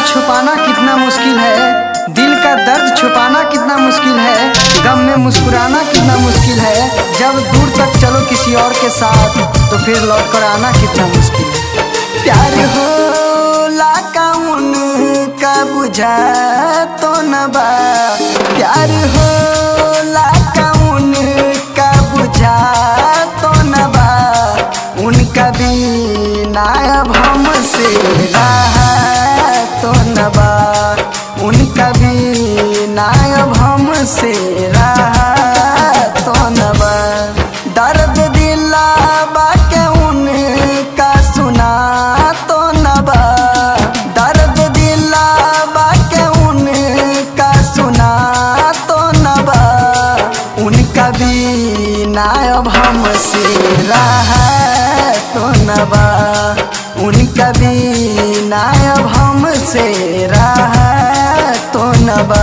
छुपाना कितना मुश्किल है दिल का दर्द छुपाना कितना मुश्किल है गम में मुस्कुराना कितना मुश्किल है जब दूर तक चलो किसी और के साथ तो फिर लौट कर आना कितना मुश्किल है प्यार हो का उनका बुझा तो न बा प्यार हो का उनका बुझा तो न बा उनका बिना अब हमसे रहा तो न बा उनका बिना अब हमसे रहा तो न बा दर्द दिला के उनका सुना तो न बा दर्द दिला के उनका सुना तो न बा उनका बिना अब हमसे रहा तो न बा उनका बिना अब हमसे रहा तो न बा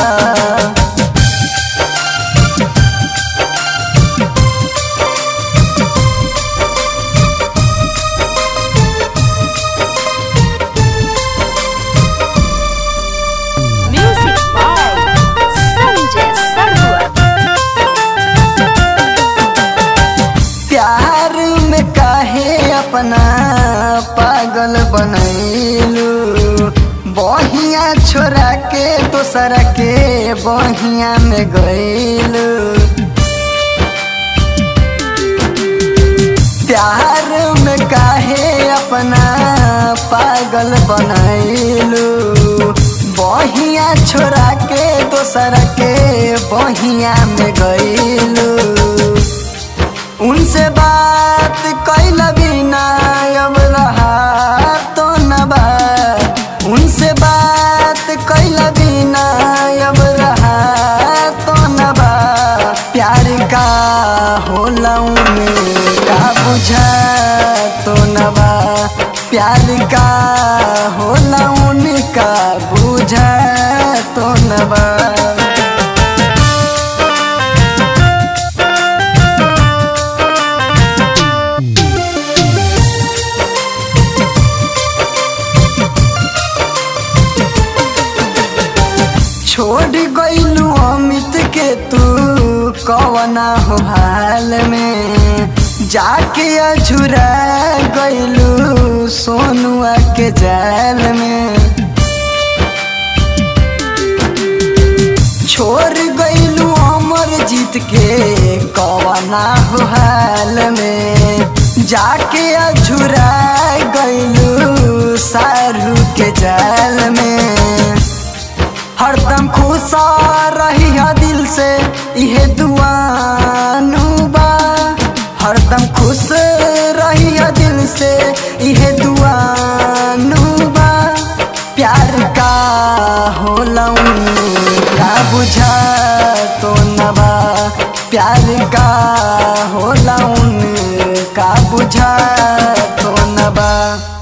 Music by Sanjay Sarua. प्यार में काहे अपना पागल बनैलू बहिया छोरा के दोसरा के बहिया में गैलू प्यार में काहे अपना पागल बनैलू बहिया छोरा के दोसरा के बहिया में गैलू उनसे बात कैल बिना अब रहा तो न बा उनसे बात कैल बिना अब रहा तो न बा प्यार का होला का बुझा तो न बा प्यार का होला उनका बुझा तो न बा छोड़ गईलू अमित के तू कवना हो हाल में जाके अझुरा गईलू सोनुआ के जाल में छोड़ गईलू अमर जीत के कवना हो हाल में जाके अझुरा गईलू सारू के जाल में हरदम खुश रही है दिल से इहे दुआनु बा हरदम खुश रही है दिल से इहे दुआनु बा प्यार का होला का बुझा तो न बा प्यार का होला का बुझा तो न बा